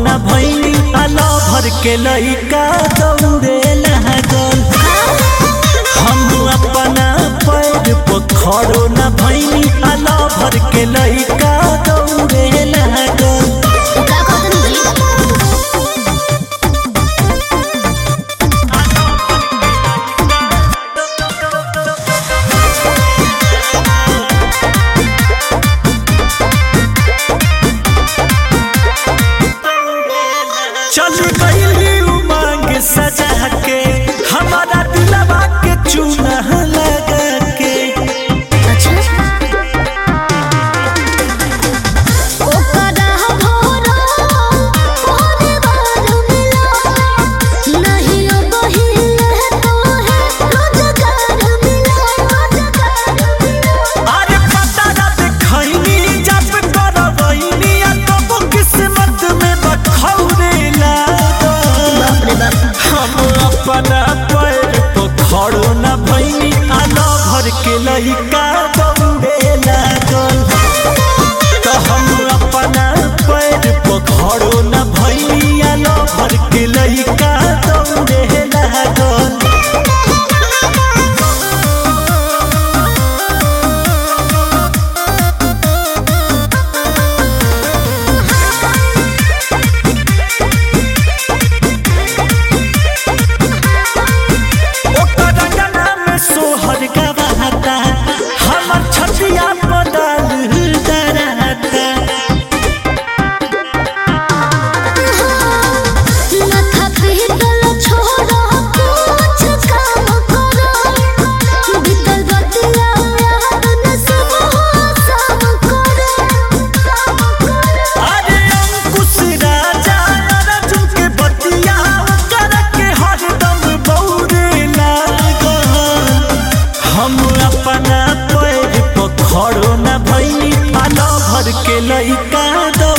न भैनी आला भर के लइका दौड़े लागल हम अपना पैर पर खड़ो न भैनी आला भर के लइका दौड़े लागल का कहतन जी चल गईली उमंग सजा के हमारा दिलवा के चूना लगा के अच्छा ओकरा भोरा भोरे बार मिला नहीं अब हिले तो है रोजगार मिला रोजगार मिला अरे पता ना देखैनी जब करवैनी आ तब किस्मत में बखौरे लागल बाप रे बाप हम अपना पैर तो खड़ो न भैनी आना भर के लइका दौड़े लागल तो हम अपना पैर पर खड़ो न भैनी आना भर के लइका दौड़े लागल ओकर रंगना में सोहर गवाता हमर छतिया बदल डराता माथा पीतल छोड़ा कुछ काम करो बीतल बतिया याद न सब सब करो अरे अंकुश राजा अर्जुन के बतिया कर के हरदम बौरे लागल हम अपना पैर पर खड़ो न भैनी आलो भर के लइका